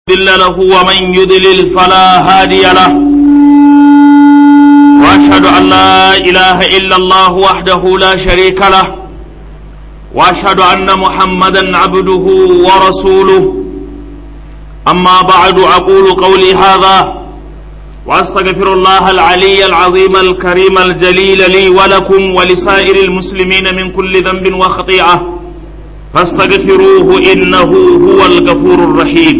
مضل له ومن يضلل فلا هادي له واشهد ان لا اله الا الله وحده لا شريك له واشهد ان محمدا عبده ورسوله اما بعد اقول قولي هذا واستغفر الله العلي العظيم الكريم الجليل لي ولكم ولسائر المسلمين من كل ذنب وخطيئه فاستغفروه انه هو الغفور الرحيم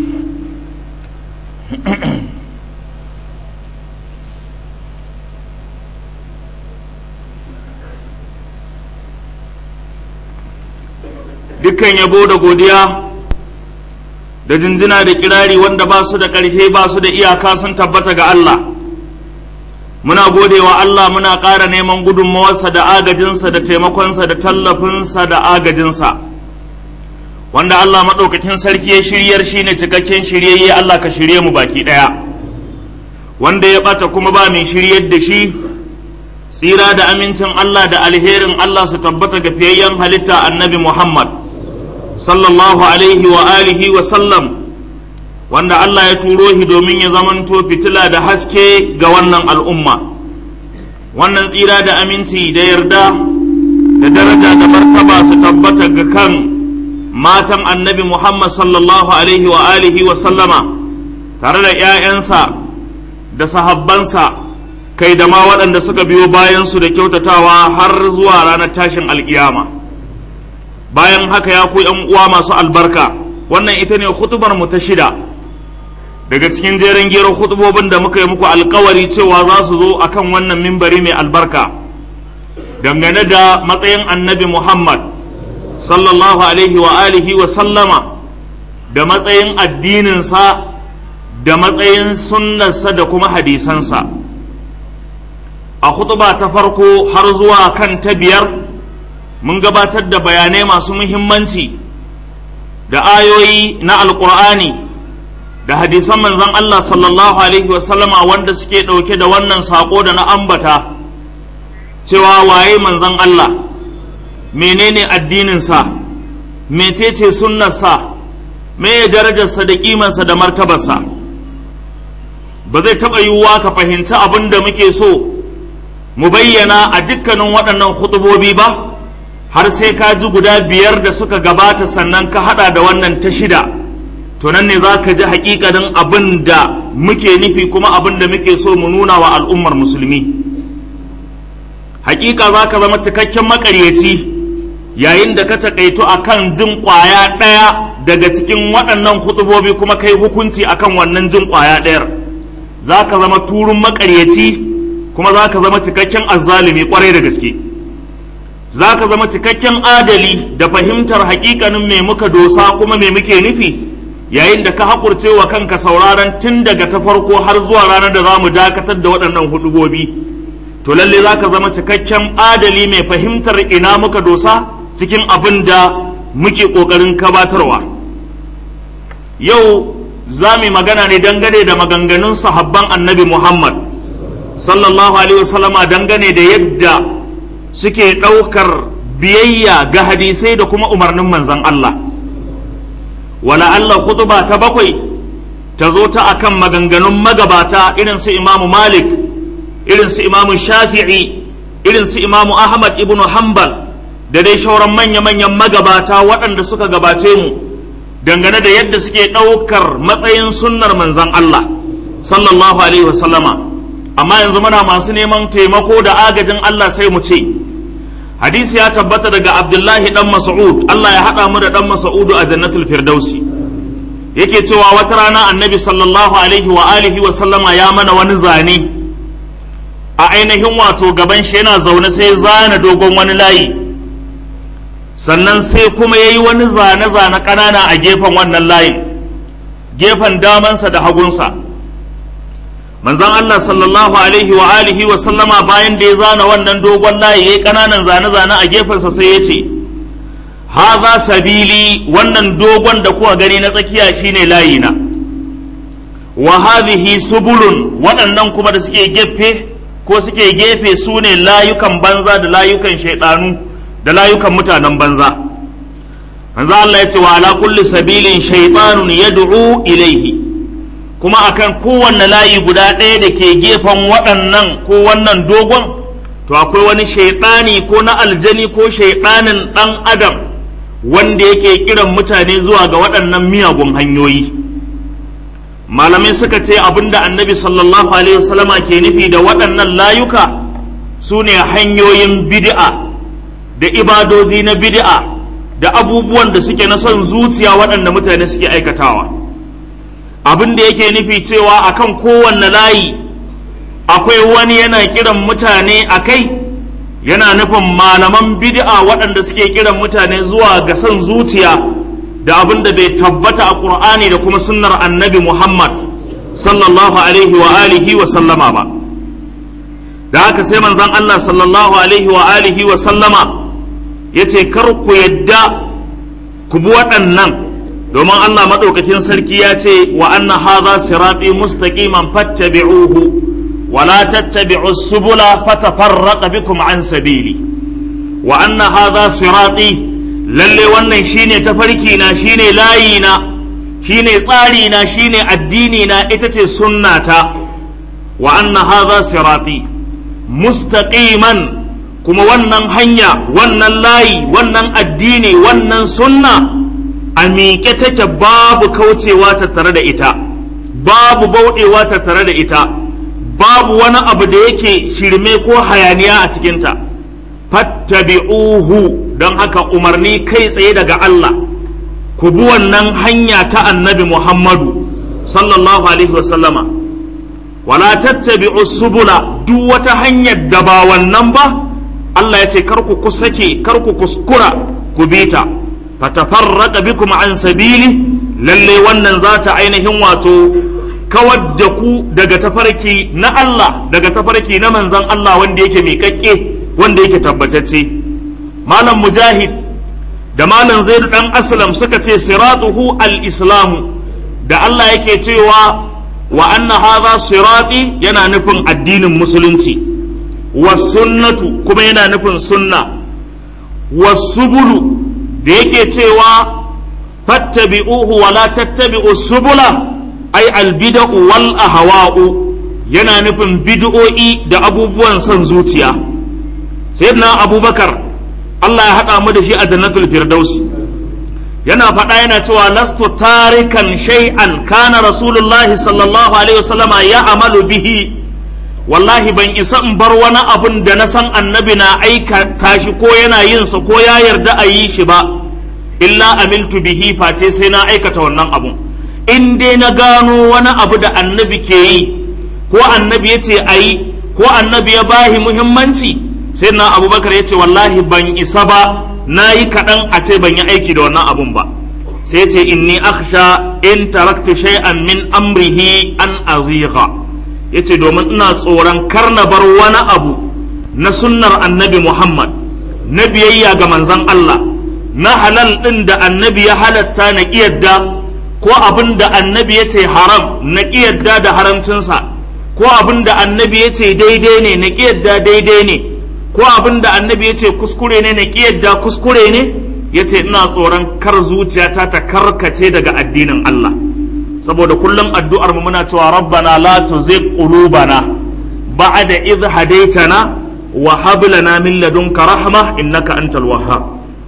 dukkan yabo da godiya da jinjina da kirari wanda ba su da ƙarshe ba su da iyaka sun tabbata ga Allah muna godewa Allah muna ƙara neman gudunmawarsa da agajinsa da taimakonsa da tallafinsa da agajinsa wanda Allah maɗaukakin sarki ya shiryar shi ne cikakken shiryayye Allah ka shirye mu baki ɗaya wanda ya ɓata kuma ba mai shiryar da shi tsira da amincin Allah da alherin Allah su tabbata ga fiyayyen halitta annabi Muhammad sallallahu alaihi wa alihi wa sallam wanda Allah ya turo shi domin ya zamanto fitila da haske ga wannan al'umma wannan tsira da aminci da yarda da daraja da martaba su tabbata ga kan matan annabi Muhammad sallallahu alaihi wa alihi wa sallama tare da ‘ya'yansa da sahabbansa kai da ma waɗanda suka biyo bayansu da kyautatawa har zuwa ranar tashin alkiyama bayan haka ya ku ‘yan uwa masu albarka wannan ita ne hutubar mu ta shida daga cikin jerin gero hutubobin da muka yi muku alkawari cewa za su zo akan wannan mimbari mai albarka dangane da matsayin annabi muhammad sallallahu alaihi wa alihi wa sallama da matsayin addininsa da matsayin sunnarsa da kuma hadisansa a hutuba ta farko har zuwa kan ta biyar mun gabatar da bayanai masu muhimmanci da ayoyi na alkur'ani da hadisan manzon Allah sallallahu alaihi wa sallama wanda suke ɗauke da wannan saƙo da na ambata cewa waye manzon Allah menene addininsa mecece sunnarsa me darajarsa da kimansa da martabarsa ba zai taɓa yiwuwa ka fahimci abin da muke so mu bayyana a dukkanin waɗannan hutubobi ba har sai ka ji guda biyar da suka gabata sannan ka haɗa da wannan ta shida to nan ne za ka ji haƙiƙanin abin da muke nufi kuma abin da muke so mu nuna wa al'ummar musulmi haƙiƙa za ka zama cikakken maƙaryaci yayin da ka taƙaito a kan jin ƙwaya ɗaya daga cikin waɗannan hutubobi kuma kai hukunci akan wannan jin ƙwaya ɗayar za ka zama turun maƙaryaci kuma za ka zama cikakken azzalumi ƙwarai da gaske za ka zama cikakken adali da fahimtar haƙiƙanin me muka dosa kuma me muke nufi yayin da ka haƙurce wa kanka sauraron tun daga ta farko har zuwa ranar da za mu dakatar da waɗannan hudubobi to lalle za ka zama cikakken adali mai fahimtar ina muka dosa cikin abin da muke ƙoƙarin gabatarwa yau za mu magana ne dangane da maganganun sahabban annabi muhammad sallallahu alaihi wasallama dangane da yadda suke ɗaukar biyayya ga hadisai da kuma umarnin manzan Allah wala Allah khutba ta bakwai ta zo ta akan maganganun magabata irin su imamu malik irin su imamu shafi'i irin su imamu ahmad ibnu hanbal da dai shauran manya-manyan magabata waɗanda suka gabace mu dangane da yadda suke ɗaukar matsayin sunnar manzan Allah sallallahu alaihi wasallama amma yanzu muna masu neman taimako da agajin Allah sai mu ce hadisi ya tabbata daga abdullahi dan mas'ud Allah ya haɗa mu da dan mas'udu a jannatul firdausi yake cewa wata rana annabi sallallahu alaihi wa alihi wa sallama ya mana wani zane a ainihin wato gaban shi yana zaune sai zana dogon wani layi sannan sai kuma ya yi wani zane-zane ƙanana a gefen wannan layin gefen damansa da hagunsa manzan Allah sallallahu alaihi wa alihi wa sallama bayan da ya zana wannan dogon layi ya yi ƙananan zane-zane a gefensa sai ya ce haza sabili wannan dogon da kuka gani na tsakiya shine layina wa hadhihi subulun waɗannan kuma da suke gefe ko suke gefe su ne layukan banza da layukan shaidanu da layukan mutanen banza manzo Allah ya ce wa ala kulli sabilin shaytanun yad'u ilaihi kuma akan kowanne layi guda ɗaya da ke gefen waɗannan ko wannan dogon to akwai wani shaiɗani ko na aljani ko shaiɗanin ɗan adam wanda yake kiran mutane zuwa ga waɗannan miyagun hanyoyi malamai suka ce abinda annabi sallallahu alaihi wasallama ke nufi da waɗannan layuka su ne hanyoyin bid'a da ibadoji na bid'a da abubuwan da suke na son zuciya waɗanda mutane suke aikatawa abin da yake nufi cewa akan kowanne layi akwai wani yana kiran mutane a kai yana nufin malaman bid'a waɗanda suke kiran mutane zuwa ga son zuciya da abin da bai tabbata a ƙur'ani da kuma sunnar annabi muhammad sallallahu alaihi wa alihi wa sallama ba da haka sai manzon allah sallallahu alaihi wa alihi wa sallama ya ce kar ku yadda ku bi waɗannan domin Allah maɗaukakin sarki ya ce wa anna hadha sirati mustaqiman fattabi'uhu wa la tattabi'u subula fatafarraqa bikum an sabili wa anna hadha sirati lalle wannan shine tafarki na shine layi na shine tsari na shine addini na ita ce sunnata wa anna hadha sirati mustaqiman kuma wannan hanya wannan layi wannan addini wannan sunna a miƙe take babu kaucewa tattare da ita babu bauɗewa tattare da ita babu wani abu da yake shirme ko hayaniya a cikinta fattabi'uhu don haka umarni kai tsaye daga Allah ku bi wannan hanya ta annabi Muhammadu sallallahu alaihi wasallama wala tattabi'u subula duk wata hanyar da ba wannan ba Allah ya ce kar ku kusake kar ku kuskura ku bi ta fatafarraqa bikum an sabili lalle wannan za ta ainihin wato kawar da ku daga tafarki na Allah daga tafarki na manzon Allah wanda yake miƙaƙƙe wanda yake tabbatacce malam mujahid da malam zaid dan aslam suka ce siratuhu al-islamu da Allah yake cewa wa anna hadha sirati yana nufin addinin musulunci wasunnatu kuma yana nufin sunna wasubulu da yake cewa fattabi'uhu wa la tattabi'u subula ay albida'u wal ahwa'u yana nufin bid'o'i da abubuwan son zuciya sayyidina abubakar Allah ya haɗa mu da shi a jannatul firdausi yana faɗa yana cewa lastu tarikan shay'an kana rasulullahi sallallahu alaihi wasallama ya amalu bihi wallahi ban isa in bar wani abun da na san annabi na aikata shi ko yana yin sa ko ya yarda a yi shi ba illa amiltu bihi face sai na aikata wannan abun in dai na gano wani abu da annabi ke yi ko annabi ya ce a yi ko annabi ya bahi muhimmanci sai na abubakar ya ce wallahi ban isa ba na yi kaɗan a ce ban yi aiki da wannan abun ba sai ce inni akhsha in taraktu shay'an min amrihi an azigha ya ce domin ina tsoron kar na bar wani abu na sunnar annabi Muhammad na biyayya ga manzan Allah na halal ɗin da annabi ya halatta na ƙiyadda ko abin da annabi ya ce haram na ƙiyadda da haramcinsa ko abin da annabi ya ce daidai ne na ƙiyadda daidai ne ko abin da annabi ya ce kuskure ne na ƙiyadda kuskure ne ya ce ina tsoron kar zuciyata ta karkace daga addinin Allah saboda kullum addu'ar mu muna cewa rabbana la tuzigh qulubana ba'da idh hadaytana wa hab lana min ladunka rahma innaka antal wahhab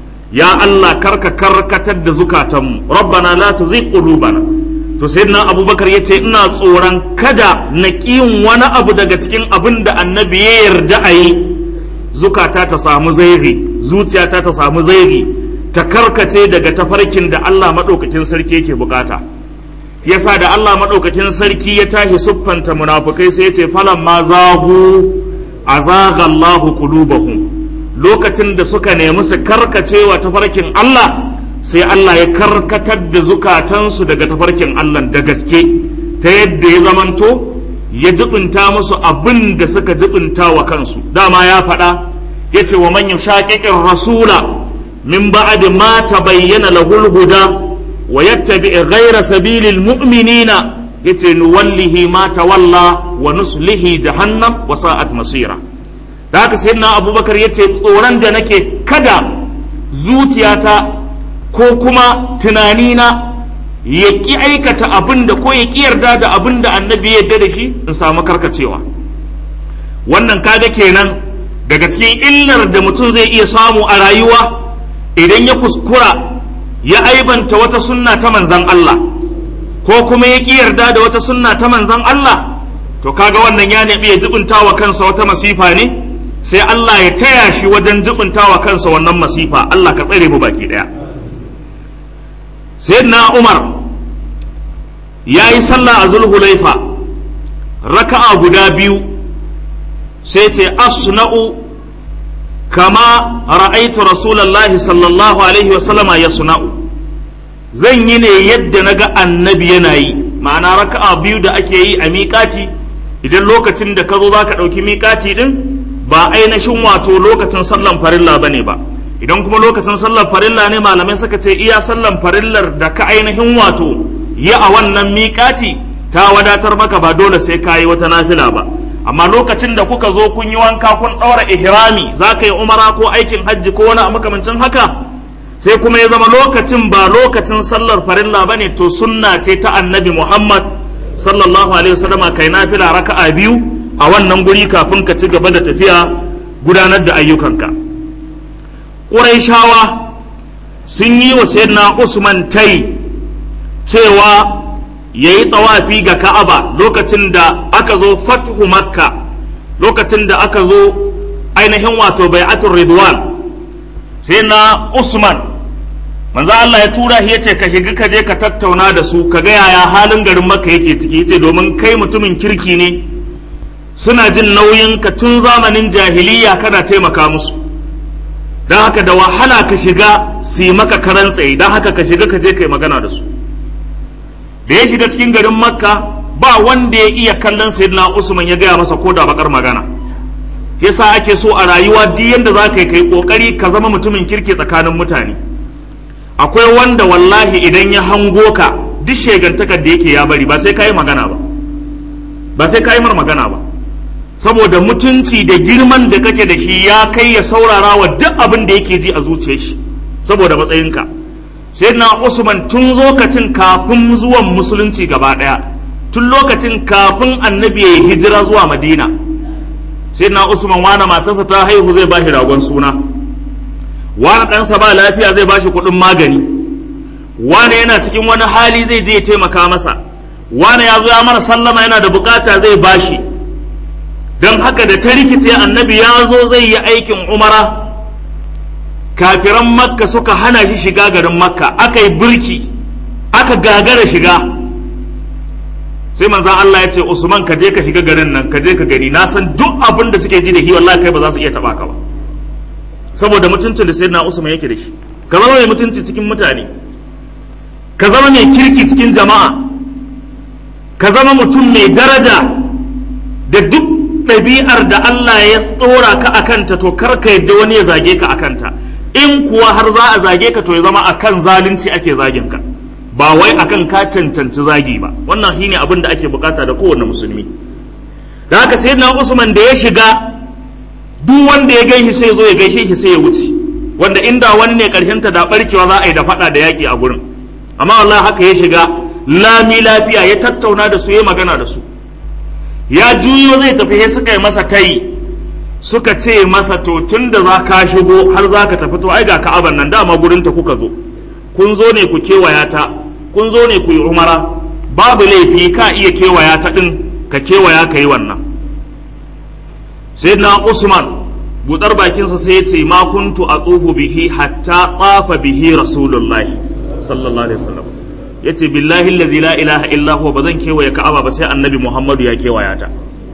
ya Allah karka karkatar da zukatanmu rabbana la tuzigh qulubana to sayyidina abubakar yace ina tsoron kada na kiyin wani abu daga cikin abin da annabi ya yarda a yi zukata ta samu zairi zuciyata ta samu zairi ta karkace daga tafarkin da Allah madaukakin sarki yake bukata yasa da Allah maɗaukakin sarki ya tashi siffanta munafukai sai ya ce falan ma zahu azaga Allahu qulubahum lokacin da suka nemi su karkacewa tafarkin Allah sai Allah ya karkatar da zukatansu daga tafarkin Allah da gaske ta yadda ya zamanto ya jibinta musu abin da suka jibinta wa kansu dama ya faɗa ya ce wa man yushaqiqir rasula min ba'di ma tabayyana lahul huda ويتبع غير سبيل المؤمنين yace nuwallihi ma tawalla wa nuslihi jahannam wa sa'at masira da haka sayyidina abubakar yace tsoron da nake kada zuciyata ko kuma tunanina ya ƙi aikata abin da ko ya ƙi yarda da abin da annabi ya yarda da shi in samu karkacewa wannan kaga kenan daga cikin illar da mutum zai iya samu a rayuwa idan ya kuskura ya aibanta wata sunna ta manzan Allah ko kuma ya ƙi yarda da wata sunna ta manzan Allah to kaga wannan ya nabi ya jibinta wa kansa wata masifa ne sai Allah ya taya shi wajen jibinta wa kansa wannan masifa Allah ka tsare mu baki daya sayyidina Umar ya yi sallah a zulhulaifa raka'a guda biyu sai ce asna'u kama ra'aitu rasulallahi sallallahu alaihi wasallama ya suna'u zan yi ne yadda na ga annabi yana yi ma'ana raka'a biyu da ake yi a miƙati idan lokacin da ka zo za ka ɗauki miƙati ɗin ba ainihin wato lokacin sallan farilla ba ne ba idan kuma lokacin sallan farilla ne malamai suka ce iya sallan farillar da ka ainihin wato yi a wannan miƙati ta wadatar maka ba dole sai ka yi wata nafila ba amma lokacin da kuka zo kun yi wanka kun ɗaura ihrami za ka yi umara ko aikin hajji ko wani makamancin haka sai kuma ya zama lokacin ba lokacin sallar farilla ba ne to sunna ce ta annabi muhammad sallallahu alaihi wasallama kai nafila raka'a biyu a wannan guri kafin ka ci gaba da tafiya gudanar da ayyukanka ƙuraishawa sun yi wa sayyidina usman tai cewa ya yi tawafi ga ka'aba lokacin da aka zo fathu makka lokacin da aka zo ainihin wato bai'atul ridwan sai na usman manzo Allah ya tura shi yace ka shiga ka je ka tattauna da su ka ga yaya halin garin makka yake ciki yace domin kai mutumin kirki ne suna jin nauyin ka tun zamanin jahiliya kana taimaka musu don haka da wahala ka shiga su yi maka karan tsaye don haka ka shiga ka je ka yi magana da su da ya shiga cikin garin makka ba wanda ya iya kallon sayyidina usman ya gaya masa ko da bakar magana yasa ake so a rayuwa duk yanda za ka yi kai kokari ka zama mutumin kirki tsakanin mutane akwai wanda wallahi idan ya hango ka duk shegantakar da yake ya bari ba sai ka yi magana ba ba sai ka yi mar magana ba saboda mutunci da girman da kake da shi ya kai ya saurara wa duk abin da yake ji a zuciyar shi saboda matsayinka sai na usman tun lokacin kafin zuwan musulunci gaba daya tun lokacin kafin annabi ya hijira zuwa madina sai na usman wani matarsa ta haihu zai bashi ragon suna wani ɗansa ba lafiya zai bashi kuɗin magani wani yana cikin wani hali zai je ya taimaka masa wani ya zo ya mara sallama yana da bukata zai bashi don haka da ta rikice annabi ya zo zai yi aikin umara kafiran makka suka hana shi shiga garin makka aka yi birki aka gagara shiga sai manzan Allah ya ce usman ka je ka shiga garin nan ka je ka gani na san duk abin da suke ji da shi wallahi kai ba za su iya taba ka ba saboda mutuncin da sayyidina usman yake da shi ka zama mai mutunci cikin mutane ka zama mai kirki cikin jama'a ka zama mutum mai daraja da duk ɗabi'ar da Allah ya tsora ka a kanta to kar ka yadda wani ya zage ka a kanta in kuwa har za a zage ka to ya zama akan zalunci ake zagin ka ba wai akan ka cancanci zagi ba wannan shine abin da ake bukata da kowanne musulmi da haka sai na Usman da ya shiga duk wanda ya gaishe sai zo ya gaishe shi sai ya wuce wanda inda wani ne karshen ta da barkewa za a yi da fada da yaki a gurin amma wallahi haka ya shiga lami lafiya ya tattauna da su ya magana da su ya juyo zai tafi sai suka yi masa tayi suka ce masa to tun da za ka shigo har za ka tafi to ai ga ka'aban nan dama gurin ta kuka zo kun zo ne ku kewaya ta kun zo ne ku yi umara babu laifi ka iya kewaya ta din ka kewaya ka yi wannan sai na usman budar bakinsa sai ya ce ma kuntu a tsohu bihi hatta tsafa bihi rasulullahi sallallahu alaihi wasallam ya ce billahi lazi la ilaha illa huwa ba zan kewaye ka'aba ba sai annabi muhammadu ya kewaya ta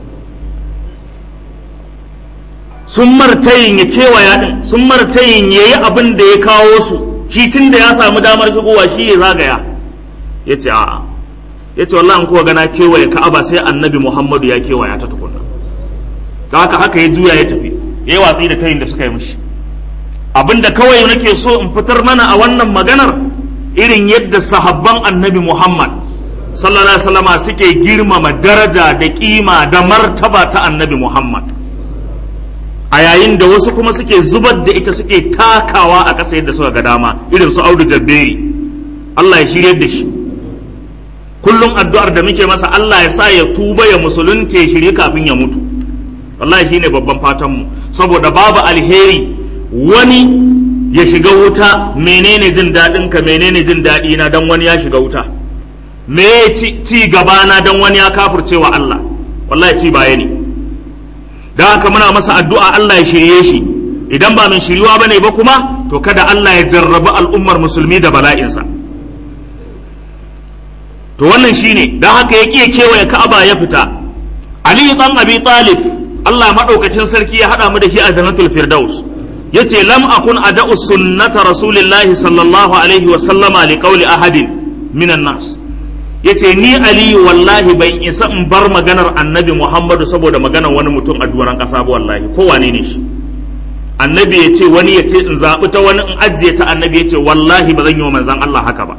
sun martayin ya kewaya din sun martayin ya yi abin da ya kawo su shi tun da ya samu damar shigowa shi ya zagaya ya ce a'a ya ce wallahi kuwa gana kewaye ka'aba sai annabi muhammadu ya kewaya ta tukunna ta haka haka ya juya ya tafi ya yi watsi da tayin da suka yi mishi abin da kawai nake so in fitar mana a wannan maganar irin yadda sahabban annabi muhammad sallallahu alaihi wasallama suke girmama daraja da kima da martaba ta annabi muhammad a yayin da wasu kuma suke zubar da ita suke takawa a ƙasa yadda suka ga dama irin su audu jabberi Allah ya shirye da shi kullum addu'ar da muke masa Allah ya sa ya tuba ya musulunta ya shirye kafin ya mutu wallahi shine babban fatan mu saboda babu alheri wani ya shiga wuta menene jin daɗin ka menene jin daɗi na dan wani ya shiga wuta me ci, ci gaba na dan wani ya kafirce wa Allah wallahi ci baya ne dan haka muna masa addu'a Allah ya shirye shi idan ba min shiriwa bane ba kuma to kada Allah ya jarrabi al'ummar musulmi da bala'insa to wannan shine dan haka ya kiye kewaye Ka'aba ya fita Ali dan Abi Talib Allah madaukakin sarki ya hada mu da shi a Jannatul Firdaus yace lam akun ada'u sunnata rasulillahi sallallahu alaihi wa sallama li qawli ahadin minan nas yace ni Ali wallahi ban isa in bar maganar Annabi Muhammadu saboda maganar wani mutum a duran kasa ba wallahi ko wane ne shi annabi ya ce wani ya ce in zaɓi ta wani in ajiye ta annabi ya ce wallahi ba zan yi wa manzan Allah haka ba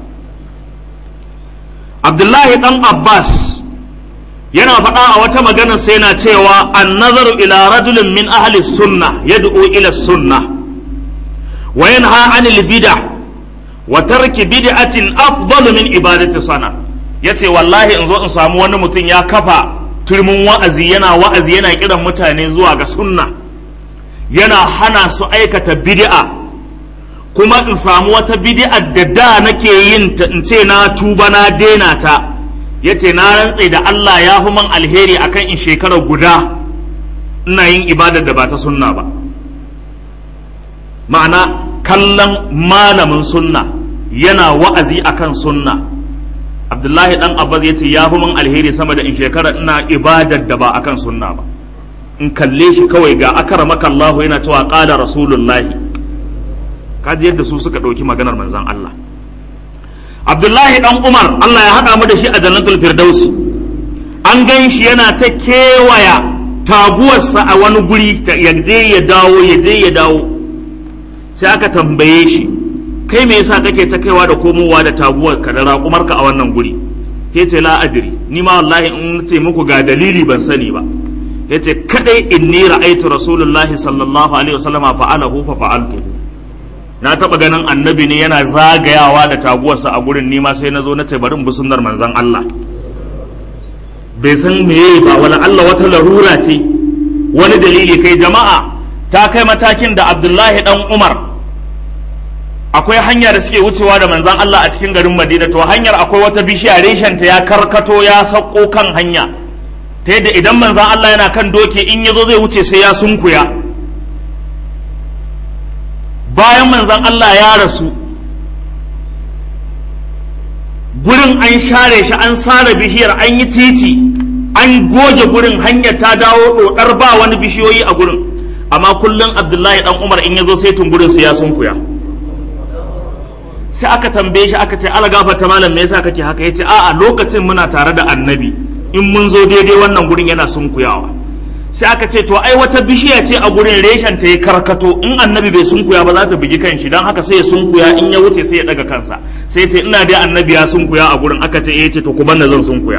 abdullahi dan abbas yana faɗa a wata maganar sai yana cewa an nazaru ila rajulin min ahli sunna yad'u ila sunna wa yanha anil bid'ah wa tarki bid'atin afdalu min ibadati sana yace wallahi in zo in samu wani mutum ya kafa turmin wa'azi yana wa'azi yana kiran mutane zuwa ga sunna yana hana su aikata bid'a kuma in samu wata bid'a da da nake yin ta in ce na tuba na daina ta yace na rantse da Allah ya fi man alheri akan in shekara guda ina yin ibadar da ba ta sunna ba ma'ana kallon malamin sunna yana wa'azi akan sunna abdullahi dan abbas yace ya fi man alheri sama da in shekara ina ibadar da ba akan sunna ba in kalle shi kawai ga akramaka Allah yana cewa qala rasulullahi kaji yadda su suka ɗauki maganar manzon Allah Abdullahi dan Umar Allah ya haɗa mu da shi a jannatul firdausi an gan shi yana ta kewaya taguwarsa a wani guri ya je ya dawo ya je ya dawo sai aka tambaye shi kai me yasa kake ta kaiwa da komowa da taguwar ka da raƙumarka a wannan guri yace la adri ni ma wallahi in ce muku ga dalili ban sani ba yace kadai inni ra'aytu rasulullahi sallallahu alaihi wasallam fa'alahu fa fa'altu na taba ganin annabi ne yana zagayawa da taguwarsa a gurin nima sai na zo na ce bari in bi sunnar manzon Allah bai san meye ba wala Allah wata larura ce wani dalili kai jama'a ta kai matakin da Abdullahi dan Umar akwai hanya da suke wucewa da manzon Allah a cikin garin Madina to hanyar akwai wata bishiya reshen ta ya karkato ya sauko kan hanya ta yadda idan manzan Allah yana kan doki in ya zo zai wuce sai ya sunkuya bayan manzan Allah ya rasu gurin an share shi an sare bishiyar an yi titi an goge gurin hanyar ta dawo dodar ba wani bishiyoyi a gurin amma kullum abdullahi dan umar in ya zo sai gurin sai ya sunkuya sai aka tambaye shi aka ce ala gafarta malam me yasa kake haka yace a'a lokacin muna tare da annabi in mun zo daidai wannan gurin yana sunkuyawa sai aka ce to ai wata bishiya ce a gurin reshen ta ya karkato in annabi bai sunkuya ba za ta bugi kanshi dan haka sai ya sunkuya in ya wuce sai ya daga kansa sai ya ce ina dai annabi ya sunkuya a gurin aka ce eh ce to ku banna zan sunkuya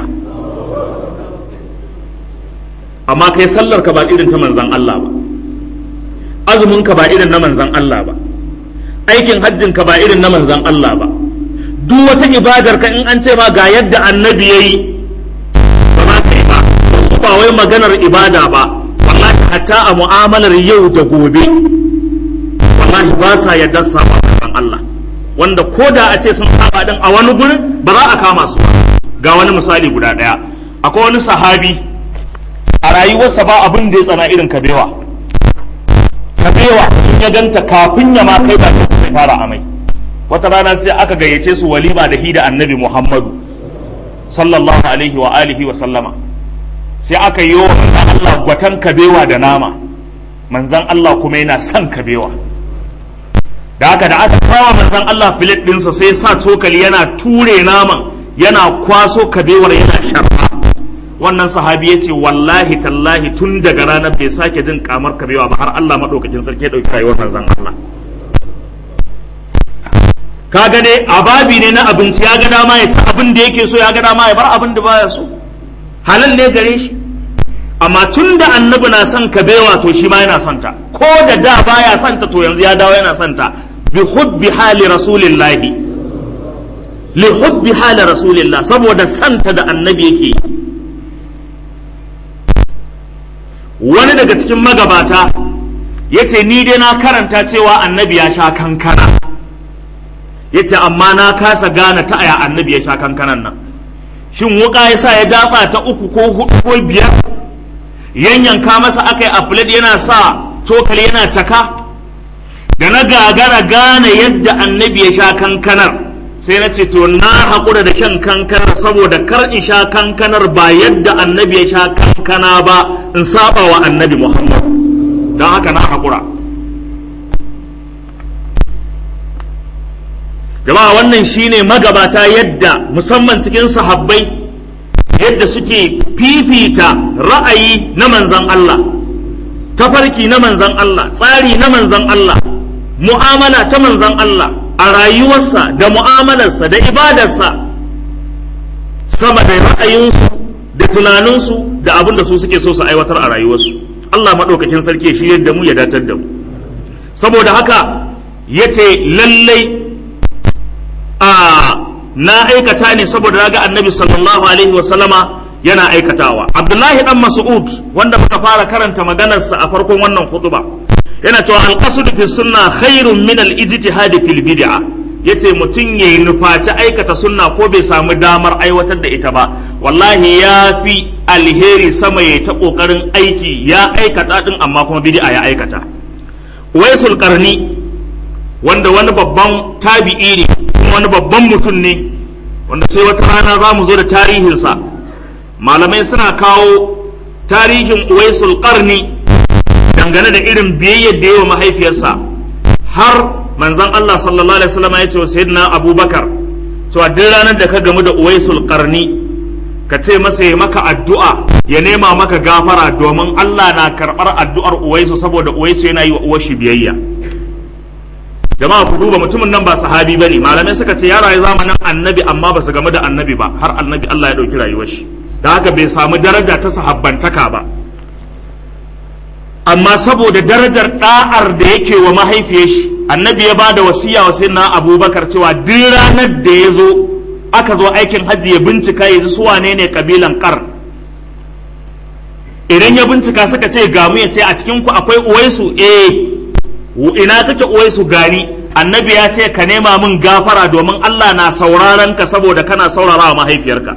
amma kai sallar ka ba irin ta manzan Allah ba azumin ka ba irin na manzan Allah ba aikin hajjin ka ba irin na manzan Allah ba duk wata ibadar ka in an ce ma ga yadda annabi yayi ba ma kai ba su ba wai maganar ibada ba wallahi hatta a mu'amalar yau da gobe wallahi ba sa yadda saba manzan Allah wanda ko da a ce sun saba din a wani gurin ba za a kama su ba ga wani misali guda daya akwai wani sahabi a rayuwarsa ba abin da ya tsana irin kabewa kabewa in ya ganta kafin ya ma kai ba sai fara amai wata rana sai aka gayyace su walima da hi da annabi muhammadu sallallahu alaihi wa alihi wa sallama sai aka yi wa manzan Allah gwatan kabewa da nama manzan Allah kuma yana son kabewa da haka da aka kawo manzan Allah filet ɗinsa sai sa cokali yana ture naman yana kwaso kabewar yana sharfa wannan sahabi ya ce wallahi tallahi tun daga ranar bai sake jin kamar kabewa ba har Allah maɗaukakin sarki ya ɗauki rayuwar manzan Allah ka ga dai ababi ne na abinci ya ga dama ya ci abin da yake so ya ga dama ya bar abin da baya so halal ne gare shi amma tun da annabi na son ka bewa to shi ma yana son ta ko da da baya son ta to yanzu ya dawo yana son ta bi hubbi hali rasulillahi li hubbi hali rasulillah saboda santa da annabi yake wani daga cikin magabata ya ce ni dai na karanta cewa annabi ya sha kankana ya ce amma na kasa gane ta aya annabi ya sha kankanan nan shin wuka ya sa ya datsa ta uku ko hudu ko biyar yanyanka masa aka yi a yana sa cokali yana caka da na gagara gane yadda annabi ya sha kankanar sai na ce to na haƙura da shan kankanar saboda kar in sha kankanar ba yadda annabi ya sha kankana ba in saba wa annabi muhammad don haka na haƙura jama'a wannan shine magabata yadda musamman cikin sahabbai yadda suke fifita ra'ayi na manzan Allah tafarki na manzan Allah tsari na manzan Allah mu'amala ta manzan Allah a rayuwarsa da mu'amalarsa da ibadarsa sama da ra'ayinsu da tunaninsu da abin da su suke so su aiwatar a rayuwarsu Allah maɗaukakin sarki shi yadda mu ya datar da mu saboda haka ya ce lallai a na aikata ne saboda ga annabi sallallahu alaihi wasallama yana aikatawa abdullahi dan mas'ud wanda muka fara karanta maganarsa a farkon wannan khutba yana cewa alqasd fi sunna khairun min al-ijtihad fil bid'a yace mutum yayi nufaci aikata sunna ko bai samu damar aiwatar da ita ba wallahi ya fi alheri sama ya ta kokarin aiki ya aikata din amma kuma bid'a ya aikata waisul qarni wanda wani babban tabi'i ne kuma wani babban mutum ne wanda sai wata rana za mu zo da tarihinsa malamai suna kawo tarihin uwaisul qarni dangane da irin biyayyar da yawa mahaifiyarsa har manzon Allah sallallahu alaihi wasallam ya ce wa sayyidina Abubakar cewa duk ranar da ka gamu da uwaisul qarni ka ce masa ya maka addu'a ya nema maka gafara domin Allah na karɓar addu'ar uwaisu saboda uwaisu yana yi wa uwar shi biyayya jama'a ku duba mutumin nan ba sahabi bane malamai suka ce ya rayu zamanin annabi amma ba su game da annabi ba har annabi Allah ya ɗauki rayuwar shi da haka bai samu daraja ta sahabbantaka ba amma saboda darajar da'ar da yake wa mahaifiyar shi annabi ya bada wasiya wa sayyidina abubakar cewa duk ranar da ya zo aka zo aikin hajji ya bincika ya ji su wane ne kabilan kar idan ya bincika suka ce gamu ya ce a cikin ku akwai uwaisu eh ina kake uwaisu gani annabi ya ce ka nema min gafara domin Allah na sauraron ka saboda kana saurara wa mahaifiyarka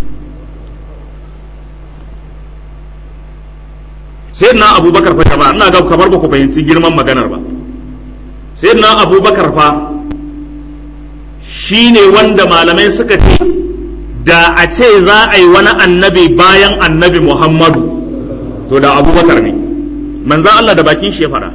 sai na abubakar fa jama'a ina ga kamar ba ku fahimci girman maganar ba sai na abubakar fa shi ne wanda malamai suka ce da a ce za a yi wani annabi bayan annabi muhammadu to da abubakar ne manzan Allah da bakin shi ya fara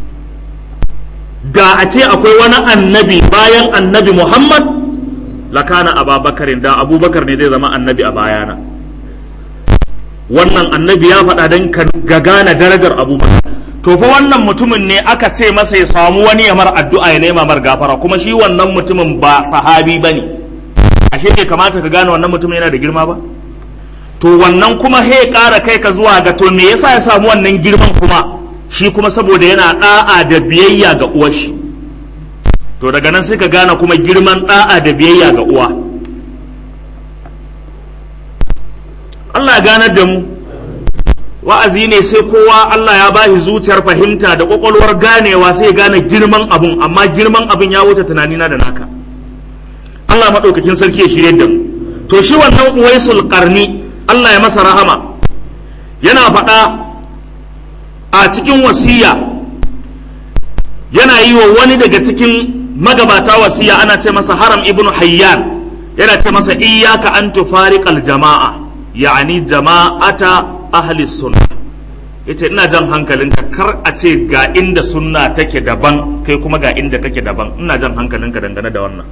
da a ce akwai wani annabi bayan annabi muhammad lakana ababakarin da abubakar ne zai zama annabi a bayana wannan annabi ya faɗa don ga gane darajar abubakar to fa wannan mutumin ne aka ce masa ya samu wani ya mar addu'a ya nema mar gafara kuma shi wannan mutumin ba sahabi ba ne ashe bai kamata ka gane wannan mutumin yana da girma ba to wannan kuma he ƙara kai ka zuwa ga to me yasa ya samu wannan girman kuma shi kuma saboda yana ɗa'a da biyayya ga uwar shi to daga nan sai ka gane kuma girman ɗa'a da biyayya ga uwa Allah ya ganar da mu wa'azi ne sai kowa Allah ya bashi zuciyar fahimta da kwakwalwar ganewa sai ya gane girman abun amma girman abun ya wuce tunanina da naka Allah maɗaukakin sarki ya shirye da mu to shi wannan uwaisul qarni Allah ya masa rahama yana faɗa a cikin wasiya yana yi wa wani daga cikin magabata wasiya ana ce masa haram ibnu hayyan yana ce masa iyyaka an tufariqal jama'a ya'ani jama'ata ahli sunna yace ina jan hankalinka kar a ce ga inda sunna take daban kai kuma ga inda kake daban ina jan hankalinka dangane da wannan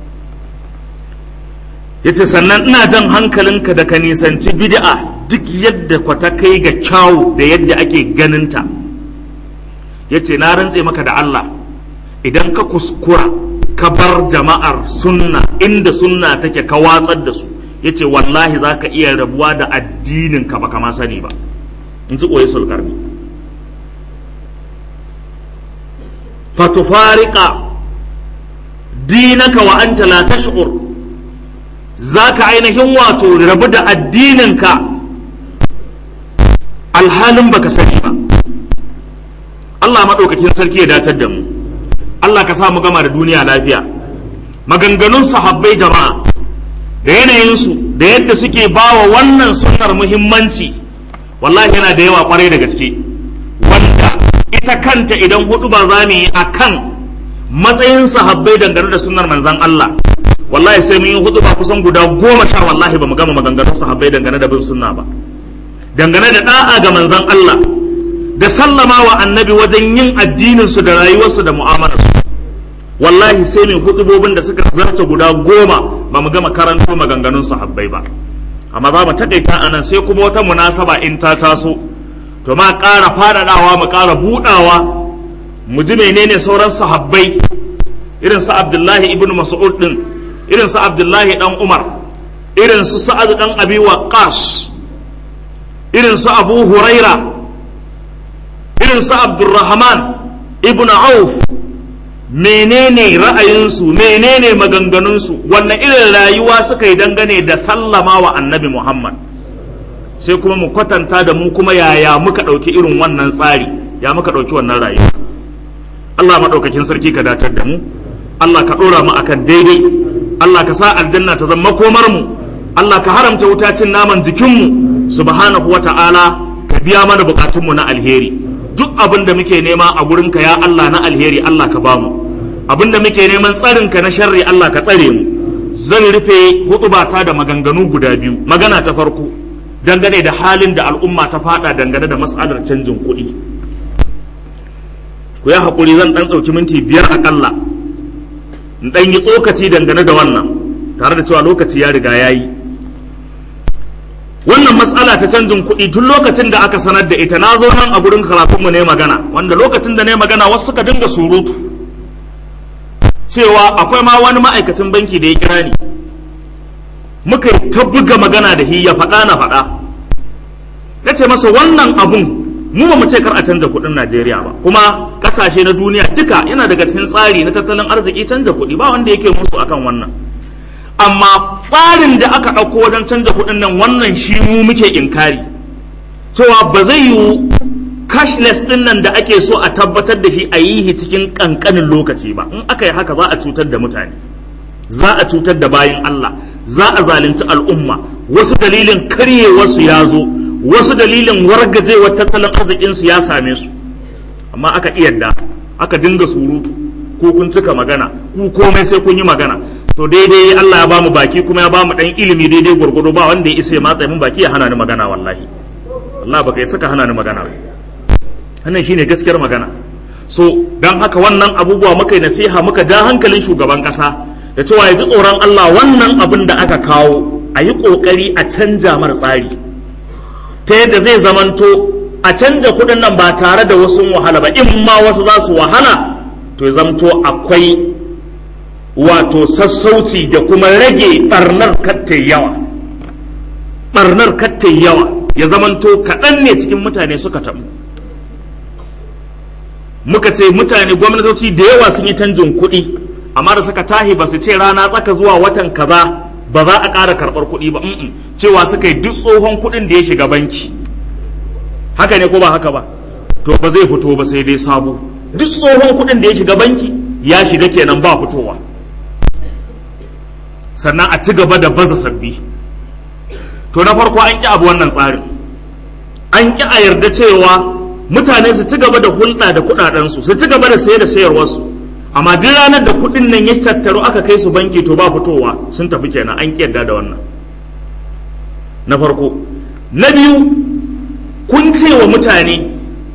yace sannan ina jan hankalinka da ka nisanci bid'a duk yadda kwata kai ga kyawu da yadda ake ganinta yace na rantse maka da Allah idan ka kuskura ka bar jama'ar sunna inda sunna take ka watsar da su yace wallahi za ka iya rabuwa da addinin ka baka ma sani ba in ji ƙoyi sulkarni fatufarika dinaka wa anta la tash'ur zaka ainihin wato rabu da addininka alhalin baka sani ba Allah maɗaukakin sarki ya datar da mu Allah ka sa mu gama da duniya lafiya maganganun sahabbai jama'a da yanayinsu da yadda suke bawa wannan sunnar muhimmanci wallahi yana da yawa kwarai da gaske wanda ita kanta idan hudu ba za mu yi a kan matsayin sahabbai dangane da sunnar manzan Allah wallahi sai mun yi hudu ba kusan guda goma sha wallahi ba mu gama maganganun sahabbai dangane da bin sunna ba dangane da da'a ga manzan Allah da sallama wa annabi wajen yin addinin su da rayuwarsu da mu'amalarsu wallahi sai mai hudubobin da suka zarta guda goma ba mu gama karanto maganganun sahabbai ba amma za mu taƙaita a nan sai kuma wata munasaba in ta taso to ma ƙara faɗaɗawa mu ƙara buɗawa mu ji menene sauran sahabbai irin su abdullahi ibn mas'ud din irin su abdullahi dan umar irin su sa'ad dan abi waqqas irin su abu huraira irin su abdurrahman ibn auf menene ra'ayinsu menene maganganunsu wannan irin rayuwa suka yi dangane da sallama wa annabi muhammad sai kuma mu kwatanta da mu kuma yaya muka ɗauki irin wannan tsari ya muka ɗauki wannan rayuwa allah maɗaukakin sarki ka datar da mu allah ka ɗora mu akan daidai allah ka sa aljanna ta zama komar mu allah ka haramta wuta cin naman jikinmu subhanahu wa ta'ala ka biya mana bukatunmu na alheri duk abin da muke nema a gurinka ya allah na alheri allah ka bamu abin da muke neman tsarinka na sharri allah ka tsare mu zan rufe hutubata da maganganu guda biyu magana ta farko dangane da halin da al'umma ta fada dangane da matsalar canjin kuɗi ku yi haƙuri zan ɗan ɗauki minti biyar aƙalla in ɗan yi tsokaci dangane da wannan tare da cewa lokaci ya riga ya yi wannan matsala ta canjin kuɗi tun lokacin da aka sanar da ita na zo nan a gurin karatunmu ne magana wanda lokacin da ne magana wasu suka dinga surutu cewa akwai ma wani ma'aikacin banki da ya kira ni muka yi ta buga magana da shi ya faɗa na faɗa ya ce masa wannan abun mu ba mu ce kar a canza kuɗin Najeriya ba kuma ƙasashe na duniya duka yana daga cikin tsari na tattalin arziki canza kuɗi ba wanda yake musu akan wannan amma tsarin da aka ɗauko wajen canza kuɗin nan wannan shi mu muke inkari cewa ba zai yiwu cashless ɗin nan da ake so a tabbatar da shi a yi cikin ƙanƙanin lokaci ba in aka yi haka za a cutar da mutane za a cutar da bayan Allah za a zalunci al'umma wasu dalilin karyewarsu ya zo wasu dalilin wargajewar tattalin arzikinsu ya same su amma aka iyadda aka dinga surutu ko kun cika magana ku komai sai kun yi magana to daidai Allah ya bamu baki kuma ya bamu dan ilimi daidai gurgudu ba wanda ya isa ya matsa min baki ya hana ni magana wallahi Allah baka yi saka hana ni magana ba wannan shine gaskiyar magana so dan haka wannan abubuwa muka yi nasiha muka ja hankalin shugaban kasa da cewa ya ji tsoron Allah wannan abin da aka kawo a yi kokari a canja mar tsari ta yadda zai zamanto a canja kuɗin nan ba tare da wasu wahala ba in ma wasu za su wahala to ya zamto akwai wato sassauci da kuma rage barnar kattai yawa barnar kattai yawa ya zamanto kaɗan ne cikin mutane suka taɓu muka ce mutane gwamnatoci da yawa sun yi canjin kuɗi amma da suka tahi ba su ce rana tsaka zuwa watan kaza ba za a ƙara karɓar kuɗi ba cewa suka yi duk tsohon kuɗin da ya shiga banki haka ne ko ba haka ba to ba zai fito ba sai dai sabo duk tsohon kuɗin da ya shiga banki ya shiga kenan ba fitowa sannan a ci gaba da baza sabbi to na farko an ƙi abu wannan tsarin an ƙi a yarda cewa mutane su ci gaba da hulɗa da kuɗaɗensu su ci gaba da saye da sayarwarsu amma duk ranar da kuɗin nan ya tattaru aka kai su banki to ba fitowa sun tafi kenan an ƙi yarda da wannan na farko na biyu kun ce wa mutane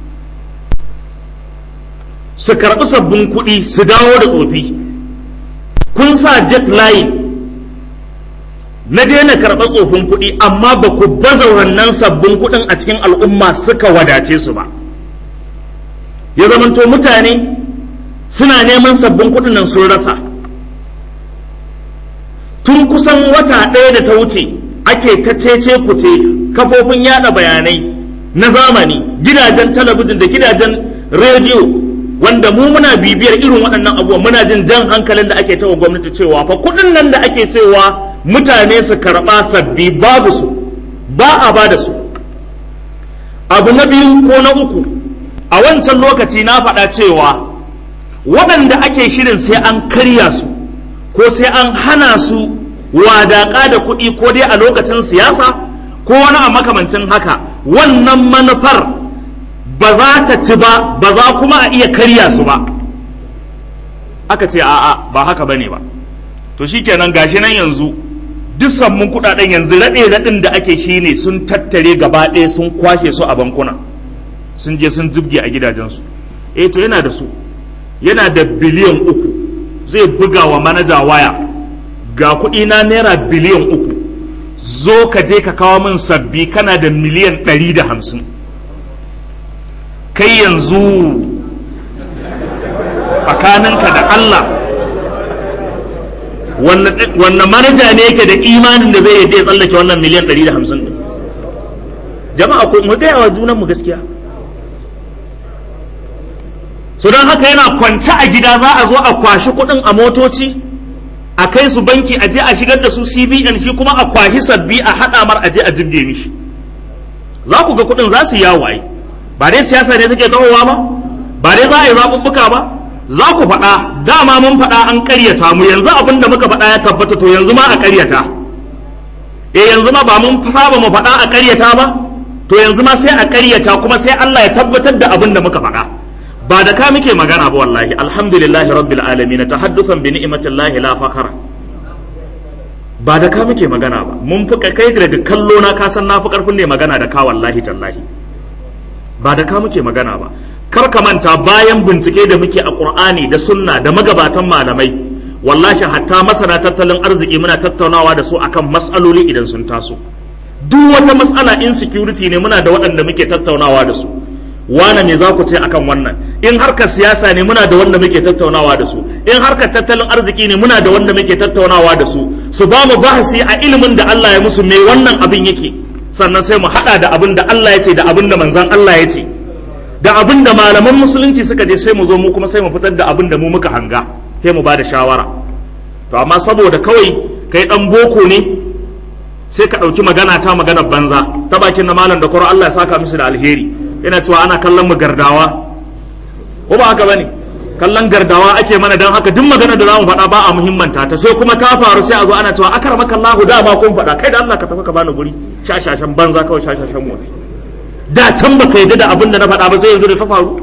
su karɓi sabbin kuɗi su dawo da tsofi kun sa jet line na daina karɓar tsofin kuɗi amma ba ku baza wannan sabbin kuɗin a cikin al'umma suka wadace su ba ya zamanto mutane suna neman sabbin kuɗin nan sun rasa tun kusan wata ɗaya da ta wuce ake ta cece kuce kafofin yada bayanai na zamani gidajen talabijin da gidajen rediyo wanda mu muna bibiyar irin waɗannan abubuwa muna jin jan hankalin da ake tawa gwamnati cewa fa kuɗin nan da ake cewa mutane su karɓa sabbi babu su ba a ba da su abu na biyu ko na uku a wancan lokaci na faɗa cewa waɗanda ake shirin sai an karya su ko sai an hana su wadaƙa da kuɗi ko dai a lokacin siyasa ko wani a makamancin haka wannan manufar ba za ta ci ba ba za kuma a iya karya su ba aka ce a'a ba haka bane ba to shikenan gashi nan yanzu duk sammun kudaden yanzu raɗe raɗin da ake shine sun tattare gaba ɗaya sun kwashe su a bankuna sun je sun zubge a gidajensu eh to yana da su yana da biliyan uku zai buga wa manaja waya ga kuɗi na naira biliyan uku zo ka je ka kawo min sabbi kana da miliyan ɗari da hamsin kai yanzu tsakaninka da Allah wannan manaja ne yake da imanin da zai yadda ya tsallake wannan miliyan 150 din jama'a ko mu gaya wa junan mu gaskiya so don haka yana kwance a gida za a zo a kwashi kuɗin a motoci a kai su banki a je a shigar da su cbn shi kuma a kwashi sabbi a haɗa mar a je a jibge mishi za ku ga kuɗin za su yawo ai ba dai siyasa ne take kawowa ba ba dai za a yi zaɓuɓɓuka ba za ku faɗa dama mun faɗa an ƙaryata mu yanzu abin da muka faɗa ya tabbata to yanzu ma a ƙaryata eh yanzu ma ba mun saba mu faɗa a ƙaryata ba to yanzu ma sai a ƙaryata kuma sai Allah ya tabbatar da abin da muka faɗa ba da ka muke magana ba wallahi alhamdulillahi rabbil alamin tahaddusan bi ni'matillahi la fakhara ba da ka muke magana ba mun fi kai daga kallo na ka san na fi karfin ne magana da ka wallahi tallahi ba da ka muke magana ba kar ka manta bayan bincike da muke a qur'ani da sunna da magabatan malamai wallahi hatta masana tattalin arziki muna tattaunawa da su akan mas'aloli idan sun taso duk wata mas'ala insecurity ne muna da waɗanda muke tattaunawa da su wane ne za ku ce akan wannan in harkar siyasa ne muna da wanda muke tattaunawa da su in harkar tattalin arziki ne muna da wanda muke tattaunawa da su su ba mu bahasi a ilimin da Allah ya musu me wannan abin yake sannan sai mu hada da abin da Allah ya ce da abin da manzon Allah ya ce da abin da malaman musulunci suka je sai mu zo mu kuma sai mu fitar da abin da mu muka hanga sai mu ba da shawara to amma saboda kawai kai dan boko ne sai ka ɗauki magana ta maganar banza ta bakin na malam da kwaro Allah ya saka musu da alheri yana cewa ana kallon mu gardawa ko ba haka bane kallon gardawa ake mana dan haka duk magana da zamu faɗa ba a muhimmanta ta sai kuma ta faru sai a zo ana cewa akramaka Allah da ba kun faɗa kai da Allah ka tafi ka bani guri shashashan banza kawai shashashan mu da can baka yadda da abin da na faɗa ba sai yanzu da ta faru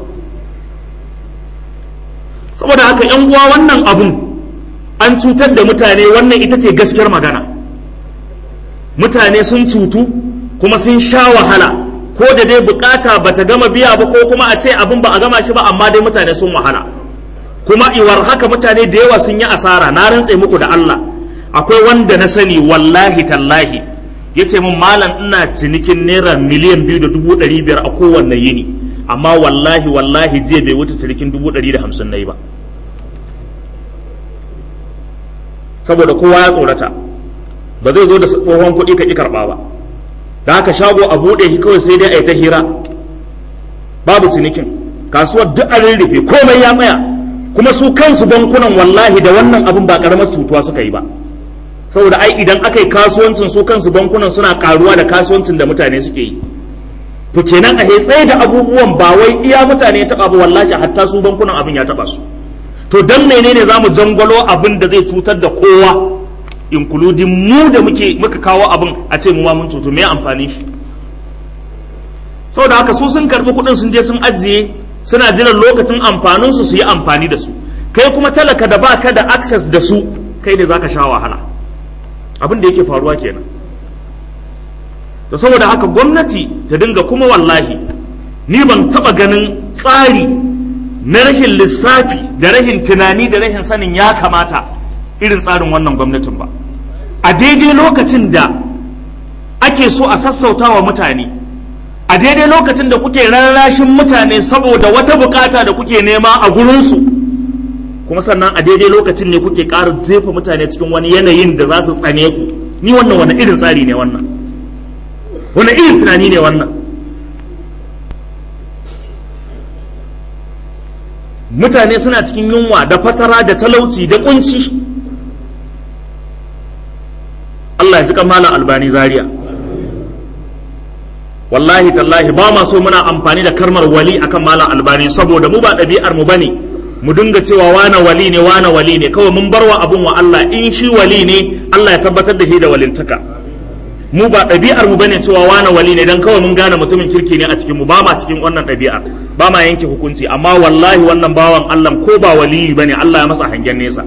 saboda haka yan uwa wannan abun an cutar da mutane wannan ita ce gaskiyar magana mutane sun cutu kuma sun sha wahala ko da dai bukata bata gama biya ba ko kuma a ce abin ba a gama shi ba amma dai mutane sun wahala kuma iwar haka mutane da yawa sun yi asara na rantse muku da Allah akwai wanda na sani wallahi tallahi ya ce min malam ina cinikin naira miliyan biyu da dubu ɗari biyar a kowanne yini amma wallahi wallahi jiya bai wuce cinikin dubu ɗari da hamsin na yi ba saboda kowa ya tsorata ba zai zo da tsohon kuɗi ka ƙi karɓa ba da haka shago a buɗe shi kawai sai dai a yi ta hira babu cinikin kasuwar duk an rurrufe komai ya tsaya kuma su kansu bankunan wallahi da wannan abin ba karamar cutuwa suka yi ba saboda ai idan aka yi kasuwancin su kansu bankunan suna karuwa da kasuwancin da mutane suke yi to kenan a tsaye da abubuwan ba wai iya mutane ya taba ba wallahi hatta su bankunan abin ya taba su to dan menene zamu jangwalo abin da zai cutar da kowa including mu da muke muka kawo abin a ce mu ma mun cutu me amfani shi saboda haka su sun karbi kuɗin sun je sun ajiye suna jiran lokacin amfanin su su yi amfani da su kai kuma talaka da baka da access da su kai ne zaka sha wahala abin da yake faruwa kenan to saboda haka gwamnati ta dinga kuma wallahi ni ban taba ganin tsari na rashin lissafi da rashin tunani da rashin sanin ya kamata irin tsarin wannan gwamnatin ba a daidai lokacin da ake so a sassauta wa mutane a daidai lokacin da kuke rarrashin mutane saboda wata bukata da kuke nema a gurinsu kuma sannan a daidai lokacin ne kuke ƙara jefa mutane cikin wani yanayin da za su tsane ku ni wannan wani irin tsari ne wannan wani irin tunani ne wannan mutane suna cikin yunwa da fatara da talauci da kunci Allah ya ji malam albani zaria wallahi tallahi ba ma so muna amfani da karmar wali akan malam albani saboda mu ba ɗabi'ar mu bane mu dinga cewa wane wali ne wane wali ne kawai mun barwa abun wa Allah in shi wali ne Allah ya tabbatar da shi da walintaka mu ba ɗabi'ar mu bane cewa wane wali ne dan kawai mun gane mutumin kirki ne a cikin mu ba ma cikin wannan ɗabi'ar ba ma yanke hukunci amma wallahi wannan bawan Allah ko ba wali bane Allah ya masa hangen nesa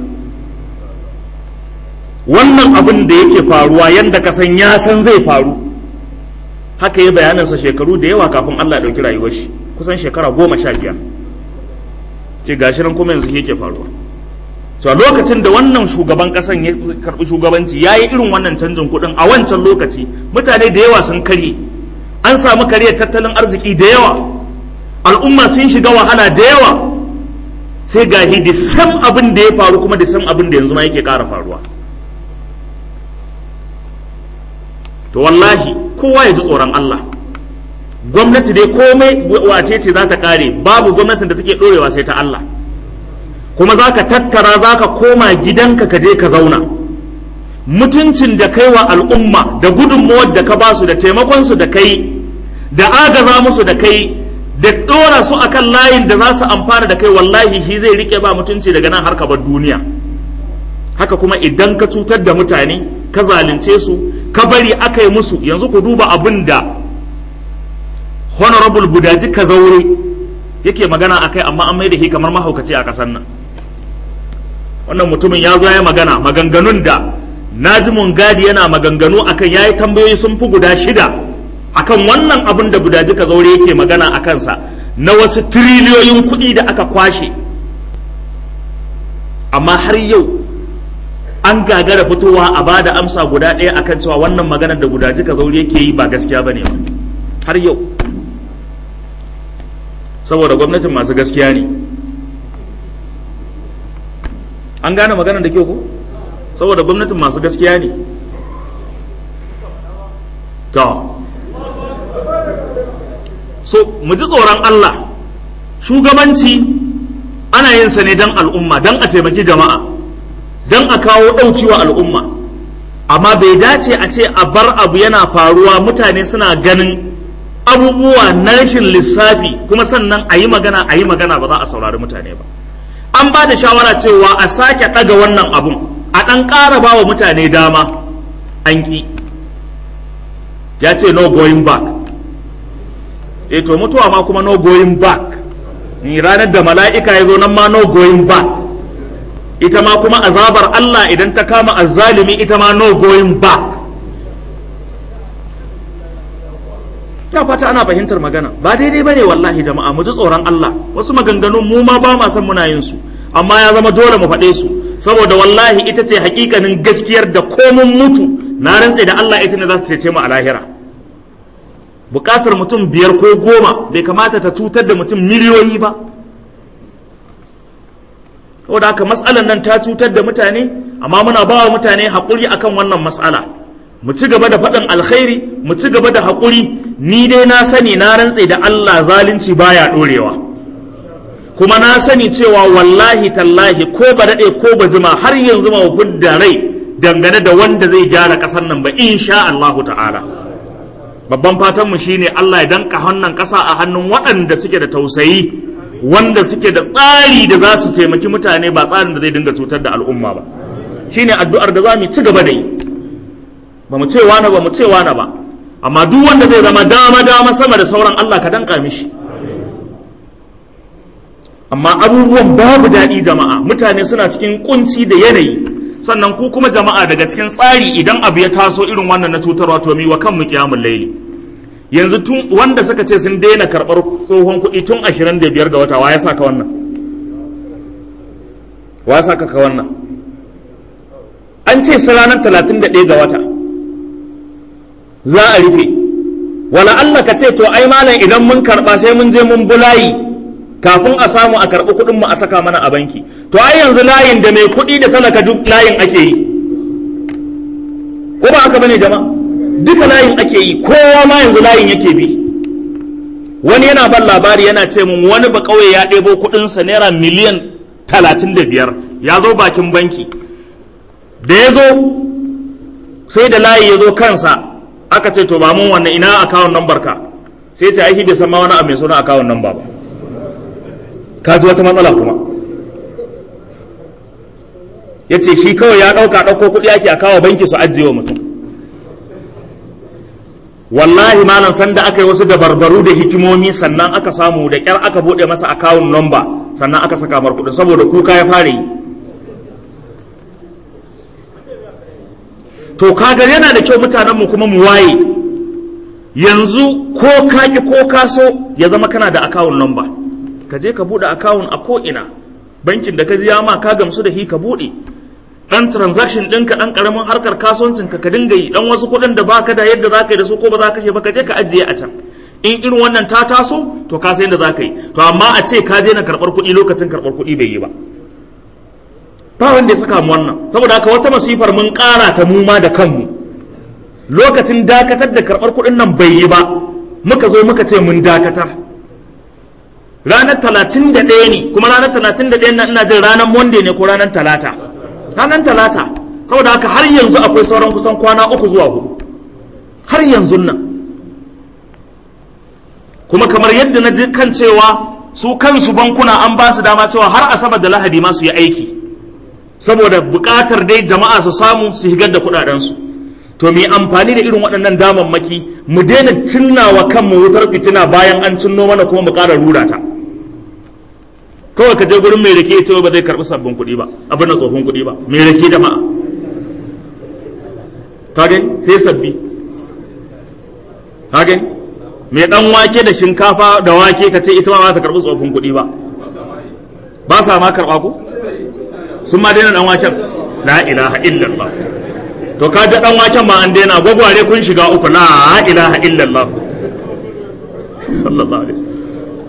wannan abin da yake faruwa yanda ka san ya san zai faru haka ya bayanansa shekaru da yawa kafin Allah ya ɗauki rayuwar shi kusan shekara goma sha biyar ce gashi nan kuma yanzu yake faruwa to a lokacin da wannan shugaban kasan ya karbi shugabanci ya yi irin wannan canjin kuɗin a wancan lokaci mutane da yawa sun karye an samu karyar tattalin arziki da yawa al'umma sun shiga wahala da yawa sai gahi da san abin da ya faru kuma da san abin da yanzu ma yake ƙara faruwa to wallahi kowa ya ji tsoron Allah gwamnati dai komai wace ce za ta kare babu gwamnatin da take ɗorewa sai ta Allah kuma za ka tattara za ka koma gidanka ka je ka zauna mutuncin da kai wa al'umma da gudunmawar da ka basu da taimakonsu da kai da agaza musu da kai da ɗora su akan layin da za su amfana da kai wallahi shi zai rike ba mutunci daga nan har ka bar duniya haka kuma idan ka cutar da mutane ka zalunce su ka bari aka yi musu yanzu ku duba abin da honorable budaji ka zaure yake magana a kai amma an mai da shi kamar mahaukaci a ƙasar nan wannan mutumin ya zo ya magana maganganun da naji gadi yana maganganu akan ya yi tambayoyi sun fi guda shida akan wannan abin da budaji ka zaure yake magana a kansa na wasu tiriliyoyin kuɗi da aka kwashe amma har yau an gagara fitowa a ba da amsa guda ɗaya akan cewa wannan maganar da guda jika zaure yake yi ba gaskiya ba ne ba har yau saboda gwamnatin masu gaskiya ne an gane maganar da ke ko saboda gwamnatin masu gaskiya ne to so mu ji tsoron Allah shugabanci ana yin sa ne don al'umma don a taimaki jama'a don a kawo ɗauki wa al'umma amma bai dace a ce a bar abu yana faruwa mutane suna ganin abubuwa na rashin lissafi kuma sannan a yi magana a yi magana ba za a saurari mutane ba an ba da shawara cewa a sake ɗaga wannan abun a ɗan ƙara ba wa mutane dama an ƙi ya ce no going back e to mutuwa ma kuma no going back ni ranar da mala'ika ya zo nan ma no going back ita ma kuma azabar Allah idan ta kama azzalimi ita ma no going back ta fata ana fahimtar magana ba daidai bane wallahi jama'a mu ji tsoron Allah wasu maganganun mu ma ba ma san muna yin su amma ya zama dole mu faɗe su saboda wallahi ita ce hakikanin gaskiyar da komun mutu na rantse da Allah ita ne za ta cece mu a lahira bukatar mutum biyar ko goma bai kamata ta cutar da mutum miliyoyi ba saboda haka matsalar nan ta cutar da mutane amma muna ba wa mutane haƙuri akan wannan matsala mu ci gaba da faɗin alkhairi mu ci gaba da haƙuri ni dai na sani na rantse da Allah zalunci baya ɗorewa kuma na sani cewa wallahi tallahi ko ba daɗe ko ba jima har yanzu ma da rai dangane da wanda zai gyara ƙasar nan ba insha Allah ta'ala babban fatan mu shine Allah ya danka wannan ƙasa a hannun waɗanda suke da tausayi wanda suke da tsari da za su taimaki mutane ba tsarin da zai dinga cutar da al'umma ba shine addu'ar da za mu ci gaba da yi ba mu ce wani ba mu ce wani ba amma duk wanda zai zama dama dama sama da sauran Allah ka danka mishi amma abubuwan babu daɗi jama'a mutane suna cikin kunci da yanayi sannan ku kuma jama'a daga cikin tsari idan abu ya taso irin wannan na cutarwa to mi wa kanmu kiyamul laili yanzu tun wanda suka ce sun daina karɓar tsohon kuɗi tun 25 ga wata wa ya saka wannan wa ya saka ka wannan an ce su ranar 31 ga wata za a rufe wala Allah ka ce to ai malam idan mun karɓa sai mun je mun bulayi kafin a samu a karɓi kuɗin mu a saka mana a banki to ai yanzu layin da mai kuɗi da talaka duk layin ake yi ko ba haka bane jama'a duka layin ake yi kowa ma yanzu layin yake bi wani yana ban labari yana ce mun wani ba kauye ya ɗebo kuɗinsa naira miliyan talatin da biyar ya zo bakin banki da ya zo sai da layi ya zo kansa aka ce to ba mun wannan ina akawun nambar ka sai ce aiki bai san ma wani abu mai suna akawun namba ba ka ji wata matsala kuma ya ce shi kawai ya ɗauka ɗauko kuɗi ake a kawo banki su ajiye wa mutum wallahi malam sanda aka yi wasu dabarbaru da hikimomi sannan aka samu da kyar aka bude masa akawun nomba sannan aka saka mar kudin saboda kuka ya fara yi to kaga yana da kyau mutanen mu kuma mu waye yanzu ko ka ki ko ka so ya zama kana da akawun nomba ka je ka bude akawun a ko ina bankin da ka ji ma ka gamsu da hi ka bude dan transaction ɗinka ɗan ƙaramin harkar kasuwancin ka ka dinga yi dan wasu kuɗin da baka da yadda zaka yi da su ko ba za ka kashe ba ka je ka ajiye a can in irin wannan ta taso to ka san yadda za ka yi to amma a ce ka daina karɓar kuɗi lokacin karɓar kuɗi bai yi ba ba wanda ya saka mu wannan saboda haka wata masifar mun ƙara ta mu ma da kanmu lokacin dakatar da karɓar kuɗin nan bai yi ba muka zo muka ce mun dakatar ranar talatin da ɗaya ne kuma ranar talatin da ɗaya ina jin ranar monday ne ko ranar talata ranar talata saboda haka har yanzu akwai sauran kusan kwana uku zuwa hudu har yanzu nan kuma kamar yadda na ji kan cewa su kansu bankuna an ba su dama cewa har asabar da lahadi ma su yi aiki saboda buƙatar dai jama'a su samu su higar da kuɗaɗensu to mu yi amfani da irin waɗannan damammaki mu daina cinnawa kanmu wutar fitina bayan an cinno mana kuma mu ƙara rura ta kawai ka je gurin mai rake ya ba zai karɓi sabbin kuɗi ba abin da tsohon kuɗi ba mai rake da ma'a kage sai sabbi kage mai dan wake da shinkafa da wake ka ce ita ma ba ta karɓi tsohon kuɗi ba ba sa ma karɓa ko sun ma daina dan waken la ilaha illallah to ka ji dan waken ma an daina gwagware kun shiga uku la ilaha illallah sallallahu alaihi wasallam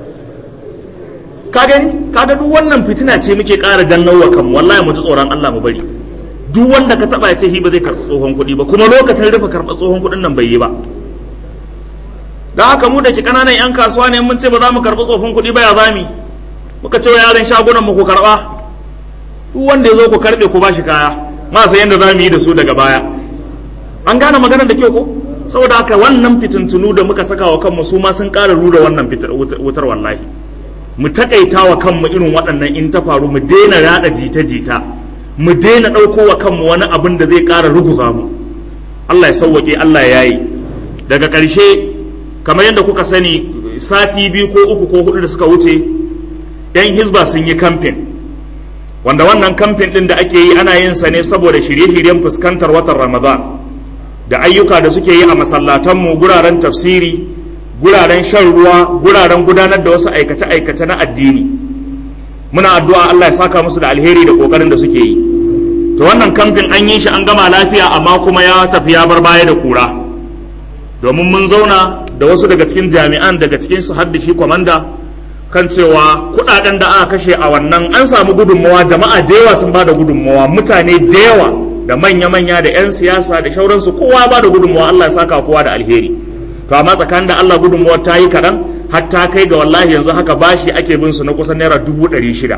ka gani kaga duk wannan fitina ce muke ƙara gannawa kanmu wallahi mu ji tsoron Allah mu bari duk wanda ka taba ya ce shi ba zai karɓi tsohon kuɗi ba kuma lokacin rufe karɓar tsohon kuɗin nan bai yi ba da haka mu da ke ƙananan 'yan kasuwa ne mun ce ba za mu karɓi tsohon kuɗi ba ya zami muka ce wa yaran shagunan mu ku karɓa duk wanda ya zo ku karɓe ku ba shi kaya ma sai yadda za mu yi da su daga baya an gane maganar da kyau ko saboda haka wannan fitintunu da muka saka wa kanmu su ma sun ƙara rura wannan wutar wallahi mu takaita wa kanmu irin waɗannan in ta faru mu daina yada jita-jita mu daina ɗauko wa kanmu wani abin da zai ƙara ruguza mu Allah ya sauwaƙe Allah ya yi daga ƙarshe kamar yadda kuka sani sati biyu ko uku ko hudu da suka wuce yan hizba sun yi kamfen wanda wannan kamfen ɗin da ake yi ana yin sa ne saboda shirye-shiryen fuskantar watan ramadan da ayyuka da suke yi a masallatanmu guraren tafsiri guraren shan ruwa guraren gudanar da wasu aikace-aikace na addini muna addu'a Allah ya saka musu da alheri da kokarin da suke yi to wannan kamfin an yi shi an gama lafiya amma kuma ya tafi ya bar baya da kura domin mun zauna da wasu daga cikin jami'an daga cikin su hadda shi kwamanda kan cewa kudaden da aka kashe a wannan an samu gudunmawa jama'a da yawa sun bada gudunmawa mutane da yawa da manya-manya da 'yan siyasa da shauransu kowa ba da gudunmawa Allah ya saka kowa da alheri to amma tsakanin da Allah gudunmawa ta yi kaɗan hatta kai ga wallahi yanzu haka bashi ake bin su na kusan naira dubu ɗari shida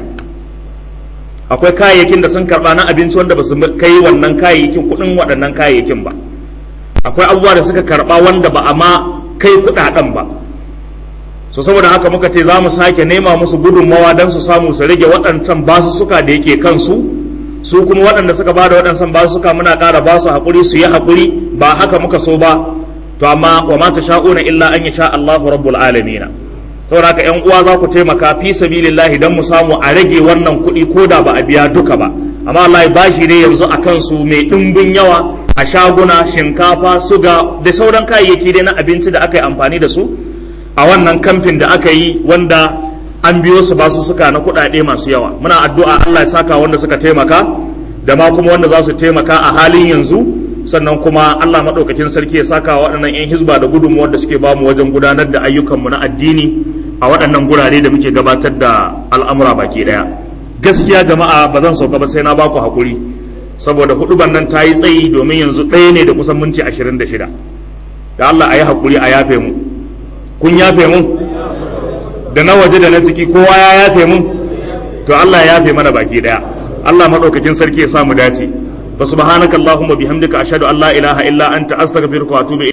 akwai kayayyakin da sun karɓa na abinci wanda ba su kai wannan kayayyakin kuɗin waɗannan kayayyakin ba akwai abubuwa da suka karɓa wanda ba a ma kai kuɗaɗen ba so saboda haka muka ce za mu sake nema musu gudunmawa don su samu su rage waɗancan basussuka da yake kansu su kuma waɗanda suka ba da waɗancan basussuka muna ƙara ba su haƙuri su yi haƙuri ba haka muka so ba to amma wa ma tasha'una illa an yasha Allahu rabbul alamin saboda haka ƴan uwa za ku taimaka fi sabilillahi dan mu samu a rage wannan kuɗi ko da ba a biya duka ba amma wallahi bashi ne yanzu a kansu mai ɗimbin yawa a shaguna shinkafa suga da sauran kayayyaki dai na abinci da aka yi amfani da su a wannan kamfin da aka yi wanda an biyo su basu suka na kuɗaɗe masu yawa muna addu'a Allah ya saka wanda suka taimaka da ma kuma wanda za su taimaka a halin yanzu sannan kuma Allah maɗaukakin sarki ya saka waɗannan 'yan hizba da gudunmuwar da suke bamu wajen gudanar da ayyukanmu na addini a waɗannan gurare da muke gabatar da al'amura baki ɗaya gaskiya jama'a ba zan sauka ba sai na baku haƙuri saboda huɗuban nan ta yi tsayi domin yanzu ɗaya ne da kusan minti ashirin da shida da Allah a yi haƙuri a yafe mu kun yafe mu da na waje da na ciki kowa ya yafe mun to Allah ya yafe mana baki daya Allah madaukakin sarki ya sa mu dace fa subhanakallahumma bihamdika ashhadu an la ilaha illa anta astaghfiruka wa atubu